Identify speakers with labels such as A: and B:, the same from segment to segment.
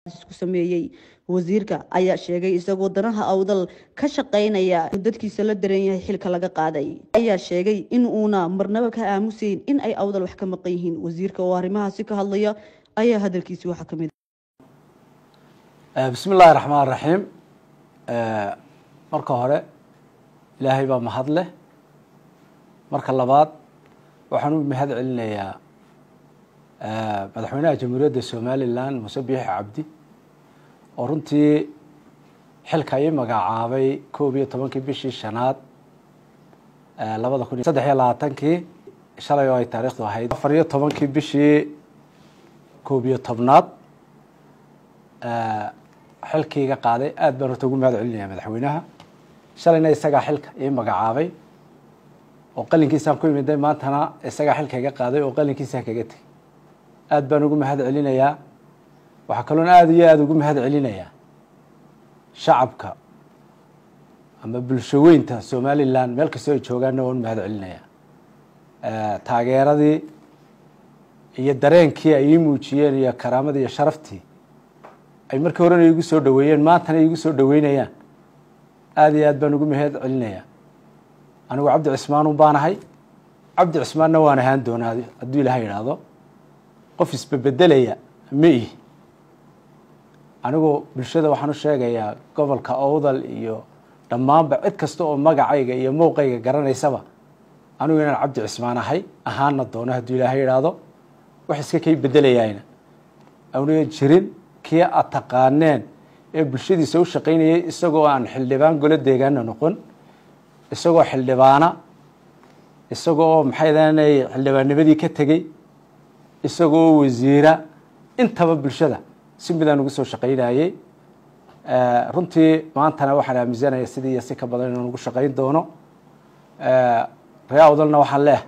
A: isku sameeyey wasiirka ayaa sheegay isagoo danaha awdal ka shaqeynaya dadkiisa la daran yahay xilka laga qaaday ayaa sheegay in uuna marnaba ka aamuseyn in ay awdal wax ka maqan yihiin wasiirka oo arrimahaasi ka hadlaya ayaa hadalkiisi waxaa kamid
B: bismi illaahi raxmaan raxiim marka hore ilaahay baa mahad leh marka labaad waxaan u mahad celinayaa madaxweynaha jamhuuriyadda somalilan muuse biixi cabdi oo runtii xilka ii magacaabay koob iyo tobankii bishii shanaad labada kun saddex iyo labaatankii shalay oo ay taariikhdu ahayd afar iyo tobankii bishii koob iyo tobnaad xilkiiga qaaday aad baan horta ugu mahad celinaya madaxweynaha shalayna isagaa xilka ii magacaabay oo qalinkiisaan ku imiday maantana isagaa xilka iga qaaday oo qalinkiisaa kaga tegay aad baan ugu mahad celinayaa waxaa kaloon aada iyo aada ugu mahad celinayaa shacabka ama bulsho weynta somalilan meel kastoo ay joogaanna waan u mahad celinayaa taageeradii iyo dareenkii ay ii muujiyeen iyo karaamadii iyo sharaftii ay markii horena iigu soo dhaweeyeen maantana iigu soo dhaweynayaan aada iyo aad baan ugu mahad celinayaa anigu cabdi cismaanun baanahay cabdi cismaanna waan ahaan doonaa hadduu ilahay idhaahdo qof isbebedelaya ma ihi anigu bulshada waxaan u sheegayaa gobolka owdal iyo dhammaanba cid kasta oo magacayga iyo mowqayga garanaysaba anigu inaan cabdi cismaan ahay ahaana doono hadduu ilaahay idhaahdo wax iska kay bedelayaayna awniga jirin kii aad taqaaneen ee bulshadiisa u shaqaynayay isagoo aan xildhibaan golo deegaana noqon isagoo xildhibaana isagoo maxay daanay xildhibaannimadii ka tegey isagoo wasiira intaba bulshada si midaan ugu soo shaqaynayey runtii maantana waxaan aaminsanaya sidii iyo si ka badan inaan ugu shaqayn doono ree awdalna waxaan leeh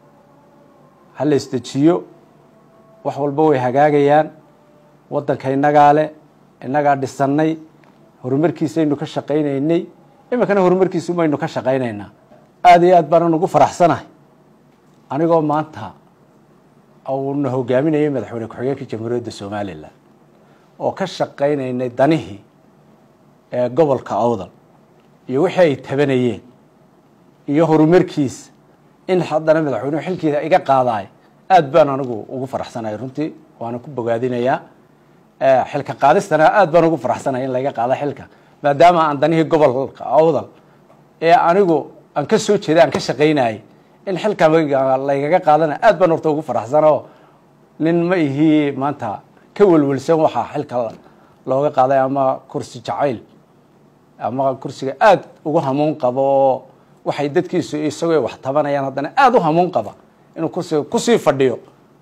B: ha la isdejiyo wax walba way hagaagayaan waddanka innagaa le innagaa dhisannay horumarkiisaynu ka shaqaynaynay iminkana horumarkiisu baynu ka shaqaynaynaa aada iyo aad baanan ugu faraxsanahay anigoo maanta uuna hogaaminayay madaxweyne ku-xigeenka jamhuuriyadda somalilan oo ka shaqaynaynay danihii ee gobolka awdal iyo wixii ay tabanayeen iyo horumarkiisa in haddana madaxweynuhu xilkiisa iga qaadaay aad baan anigu ugu faraxsanahay runtii waana ku bogaadinayaa xilka qaadistana aad baan ugu faraxsanahay in laga qaado xilka maadaama aan danihii gobolka awdal ee anigu aan ka soo jeeday aan ka shaqaynayay in xilkan laygaga qaadana aad baan horta ugu faraxsan oo nin ma ihii maanta ka welwelsan waxaa xilka looga qaaday ama kursi jacayl ama kursiga aad ugu hamuun qabo oo waxay dadkiisu isagoo wax tabanayaan haddana aada u hamuun qaba inuu kursiga kusii fadhiyo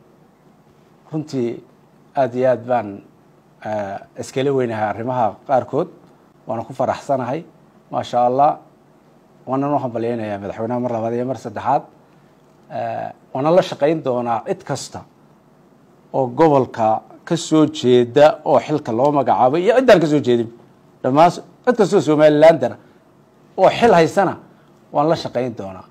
B: runtii aada iyo aad baan iskala weynahay arrimaha qaarkood waana ku faraxsanahay maasha allah waanan u hambalyeynayaa madaxweynaha mar labaad iyo mar saddexaad waana la shaqayn doonaa cid kasta oo gobolka ka soo jeeda oo xilka loo magacaabay iyo ciddaan ka soo jeedin dhammaan cid kastoo somalilandana oo xil haysana waan la shaqayn doonaa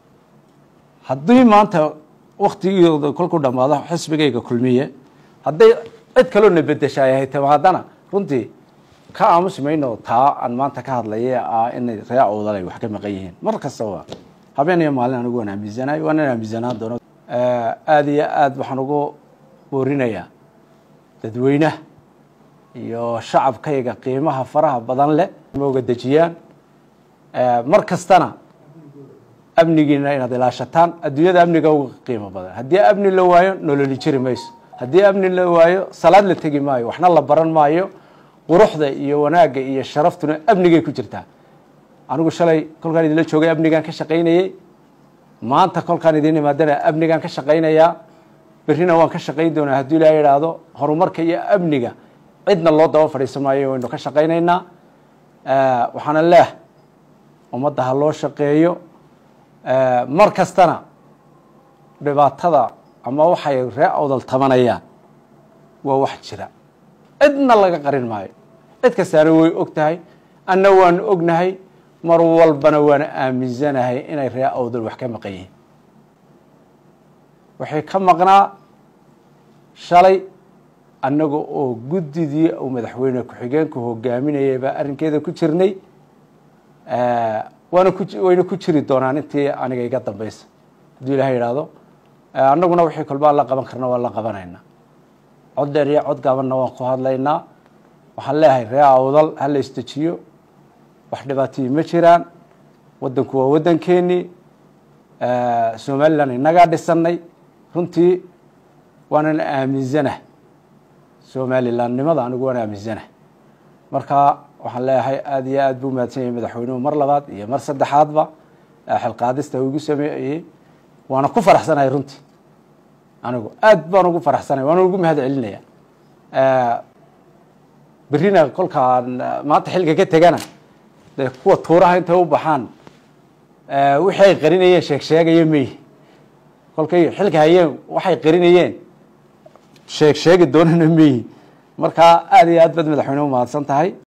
B: haddii maanta waktigooda kolku dhammaado xisbigayga kulmiye hadday cid kaloo na bedeshaay hay timaadana runtii ka aamusi mayno taa aan maanta ka hadlaya ah inay ree awdal ay wax ka maqan yihiin mar kastaba habeen iyo maalin anigu waan aaminsanahay waanan aaminsanaan doono aada iyo aad waxaan ugu boorinayaa dadweynaha iyo shacabkayga qiimaha faraha badan leh maoga dejiyaan mar kastana amnigiina inaad ilaashataan adduunyada amniga uga qiimo badan haddii amni la waayo nololi jiri mayso haddii amni la waayo salaad la tegi maayo waxna la baran maayo quruxda iyo wanaagga iyo sharaftuna amnigay ku jirtaa anigu shalay kolkaan idinla joogay amnigaan ka shaqaynayey maanta kolkaan idin imaadana amnigaan ka shaqaynayaa berrina waan ka shaqayn doonaa hadduu ilaaha idhaahdo horumarka iyo amniga cidna loo daba fadhiisan maayo waynu ka shaqaynaynaa waxaana leeh ummadda ha loo shaqeeyo mar kastana dhibaatada ama waxay ree awdal tabanayaan waa wax jira cidna laga qarin maayo cid kastaana way og tahay anna waanu ognahay mar walbana waana aaminsanahay inay ree awdal wax ka maqan yihiin waxay ka maqnaa shalay annaga oo guddidii uu madaxweyne ku-xigeenku hogaaminayay baa arrinkeeda ku jirnay waana ku wayna ku jiri doonaan intii aniga iga dambeysa hadduu ilahay idhaahdo annaguna wixii kolbaa la qaban karna waa la qabanaynaa cod dheer iyo cod gaabanna waan ku hadlaynaa waxaan leeyahay ree awdal ha la isdejiyo wax dhibaatayii ma jiraan waddanku waa waddankeenii somalilan innagaa dhisanay runtii waanan aaminsanah somalilandnimada anigu waan aaminsanah marka waxaan leeyahay aada iyo aada buu mahadsan yahay madaxweynuhu mar labaad iyo mar saddexaadba xilqaadista igu sameeyey waana ku faraxsanahay runtii anigu aad baan ugu faraxsanay waana ugu mahad celinaya berrina kolkaan maanta xilka ka tegana dee kuwa tuuraha intay u baxaan wixii ay qarinayeen sheeg sheegaya meyi kolkay xilka hayeen waxay qarinayeen sheeg sheegi doonana meyi marka aada iyo aad baad madaxweyne u mahadsan tahay